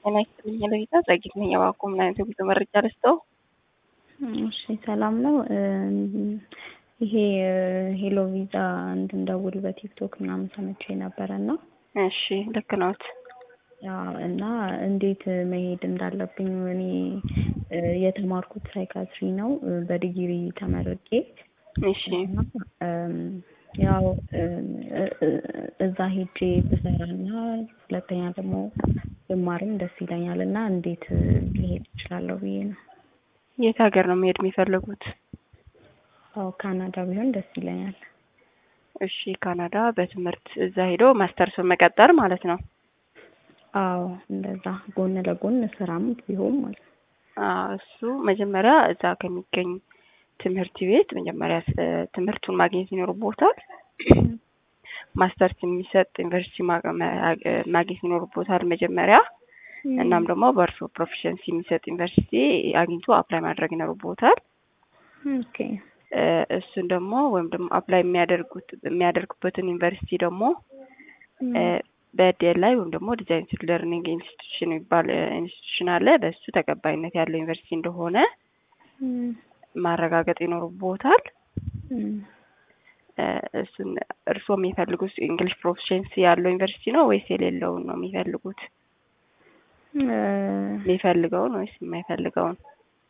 ጤና ይስጥልኝ ለጌታ ጸጊት ነኝ። እባክዎ ምን አይነት የጉዞ መረጃ ልስጠው? እሺ ሰላም ነው። ይሄ ሄሎ ቪዛ እንድንደውል በቲክቶክ ምናምን ሰምቼ ነበረ እና እሺ ልክ ነዎት። ያው እና እንዴት መሄድ እንዳለብኝ እኔ የተማርኩት ሳይካትሪ ነው በዲግሪ ተመርቄ እሺ ያው እዛ ሄጄ ብሰራና ሁለተኛ ደግሞ ብማርም ደስ ይለኛል እና እንዴት ሊሄድ እችላለሁ ብዬ ነው። የት ሀገር ነው መሄድ የሚፈልጉት? አዎ ካናዳ ቢሆን ደስ ይለኛል። እሺ ካናዳ በትምህርት እዛ ሄዶ ማስተርሱን መቀጠል ማለት ነው። አዎ እንደዛ ጎን ለጎን ስራም ቢሆን ማለት ነው። አዎ እሱ መጀመሪያ እዛ ከሚገኝ ትምህርት ቤት መጀመሪያ ትምህርቱን ማግኘት ይኖርቦታል። ማስተርስ የሚሰጥ ዩኒቨርሲቲ ማግኘት ይኖርቦታል መጀመሪያ። እናም ደግሞ በእርሶ ፕሮፊሸንሲ የሚሰጥ ዩኒቨርሲቲ አግኝቶ አፕላይ ማድረግ ይኖርቦታል። ኦኬ እሱን ደግሞ ወይም ደግሞ አፕላይ የሚያደርጉት የሚያደርጉበትን ዩኒቨርሲቲ ደግሞ በዲኤል ላይ ወይም ደግሞ ዲዛይን ለርኒንግ ኢንስቲትዩሽን የሚባል ኢንስቲትዩሽን አለ። በእሱ ተቀባይነት ያለው ዩኒቨርሲቲ እንደሆነ ማረጋገጥ ይኖርቦታል። እሱን እርስዎ የሚፈልጉት እንግሊሽ ፕሮፊሽንሲ ያለው ዩኒቨርሲቲ ነው ወይስ የሌለውን ነው የሚፈልጉት? የሚፈልገውን ወይስ የማይፈልገውን?